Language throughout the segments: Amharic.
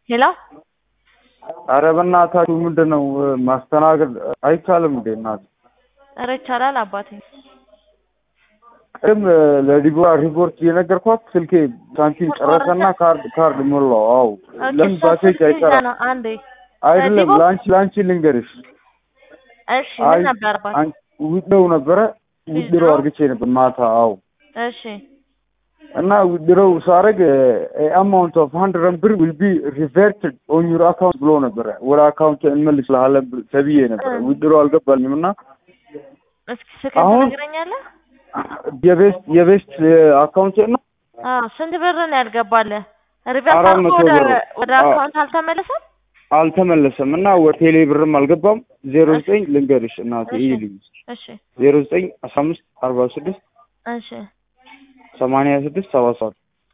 ሄሎ ኧረ በእናታችሁ ምንድን ነው ማስተናገድ አይቻልም እንዴ እናት? ኧረ ይቻላል አባቴ። ቅድም ለዲቦራ ሪፖርት እየነገርኳት ስልኬ ሳንቲም ጨረሰና ካርድ ካርድ ሞላው። አዎ ለምን እሷ ባሴጅ ስልክ ይዛ አይሰራም? ነው አንዴ። አይደለም ዲቦ- ለአንቺ ለአንቺ ልንገርሽ። እሺ ምን ነበር አባቴ? ውድረው ነበረ ውድረው ዊዝድሮው? አርግቼ ነበር ማታ። አዎ እሺ እና ውድረው ሳረግ አማውንት ኦፍ ሀንድረድ ብር ዊል ቢ ሪቨርትድ ኦን ዩር አካውንት ብሎ ነበረ። ወደ አካውንት እንመልስልሃለን ብ- ተብዬ ነበረ። እ። ውድረው አልገባልኝም እና እስኪ ስልክህን አሁን- ትነግረኛለህ? የቤስት የቤስት አካውንት ነው አዎ ስንት ብር ነው ያልገባልህ? ሪቨርስ አራት አድርጎ መቶ ወደ ብር። ወደ አዎ። አካውንት አልተመለሰም? አልተመለሰም እና ወደ ቴሌ ብርም አልገባም። ዜሮ ዘጠኝ ልንገርሽ እናቴ እሺ። ይልኝ እሺ ዜሮ ዘጠኝ አስራ አምስት አርባ ስድስት እሺ ሰማንያ ስድስት ሰባ ሰባት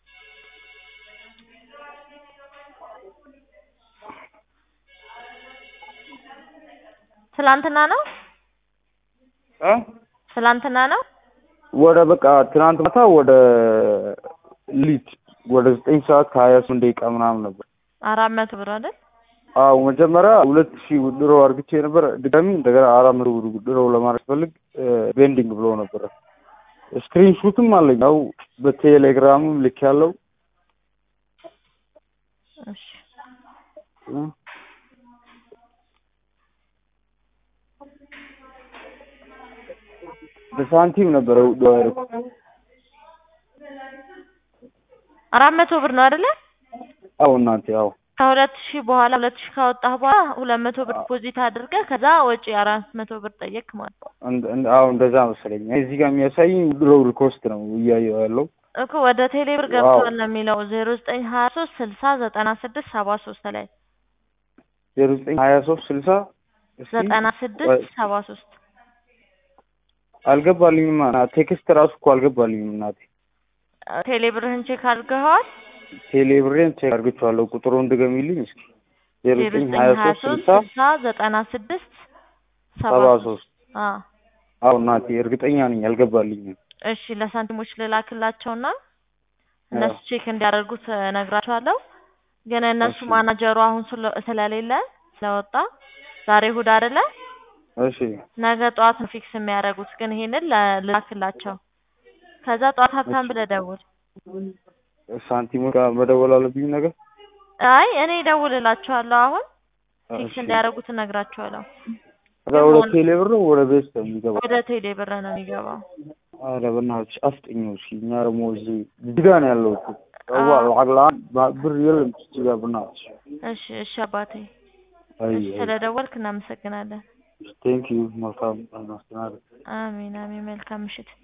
ትላንትና ነው እ? ትላንትና ነው። ወደ በቃ ትናንት ማታ ወደ ሊት ወደ ዘጠኝ ሰዓት ከሀያ ስምንት ደቂቃ ምናምን ነበር። አራት መቶ ብር አይደል? አዎ መጀመሪያ ሁለት ሺህ ውድሮ አርግቼ ነበር። ድጋሚ እንደገና አራት መቶ ብር ውድሮ ለማድረግ ፈልግ ቤንዲንግ ብሎ ነበረ። ስክሪን ሹትም አለኝ ያው በቴሌግራምም ልክ ያለው እሺ በሳንቲም ነበረ ውድሮ ያደረኩት። አራት መቶ ብር ነው አይደለ? አዎ እናንተ ያው ከሁለት ሺህ በኋላ ሁለት ሺህ ካወጣህ በኋላ ሁለት መቶ ብር ዲፖዚት አድርገህ ከዛ ወጪ አራት መቶ ብር ጠየቅ ማለት ነው እንደ- እንደ- አዎ እንደዛ መሰለኝ። እዚህ ጋር የሚያሳይኝ ውድሮ ሪኮስት ነው እያየሁ ያለው። እኮ ወደ ቴሌ ብር ገብቷል ነው የሚለው ዜሮ ዘጠኝ ሀያ ሶስት ስልሳ ዘጠና ስድስት ሰባ ሶስት ላይ ዜሮ ዘጠኝ ሀያ ሶስት ስልሳ እስኪ ዘጠና ስድስት ሰባ ሶስት አልገባልኝም። ቴክስት ራሱ እኮ አልገባልኝም እናቴ። ቴሌ ብርህን ቼክ አድርገኸዋል? ቴሌ ብሬን ቼክ አድርጌዋለሁ። ቁጥሩን ድገሚልኝ እስኪ። ዜሮ ዜሮ ዘጠኝ ዘጠኝ ሀያ ሀያ ሶስት ሶስት ስልሳ ስልሳ ዘጠና ስድስት ሰባ ሰባ ሶስት ሶስት አዎ አዎ እናቴ እርግጠኛ ነኝ አልገባልኝም። እሺ ለሳንቲሞች ልላክላቸውና እነሱ ቼክ እንዲያደርጉት እነግራቸዋለሁ። ግን እነሱ እሺ። ማናጀሩ አሁን ስለ- ስለሌለ ስለወጣ ዛሬ እሑድ አይደለ? እሺ ነገ ጠዋት ነው ፊክስ የሚያደርጉት። ግን ይሄንን ለ- ልላክላቸው። ከዛ ጠዋት ሀብታም ብለህ ደውል። ሳንቲሞች ጋር መደወል አለብኝ ነገር አይ እኔ እደውልላቸዋለሁ። አሁን ፊክስ እሺ። እንዲያደርጉት እነግራቸዋለሁ። ከዛ ወደ ቴሌ ብር ነው ወደ ቤት ነው የሚገባው። ወደ ቴሌ ብር ነው የሚገባው። ኧረ በእናትሽ አፍጥኚው እስኪ። እኛ ደግሞ እዚህ ጅጋ ነው ያለው እኮ ሰዋ ለዓግ ለዓግ ብር የለም ጅጋ በእናትሽ። እሺ እሺ አባቴ አይ እሺ ስለደወልክ እናመሰግናለን። ቴንክ ዩ መልካም ማስተናገድ አሚን አሚን። መልካም ምሽት።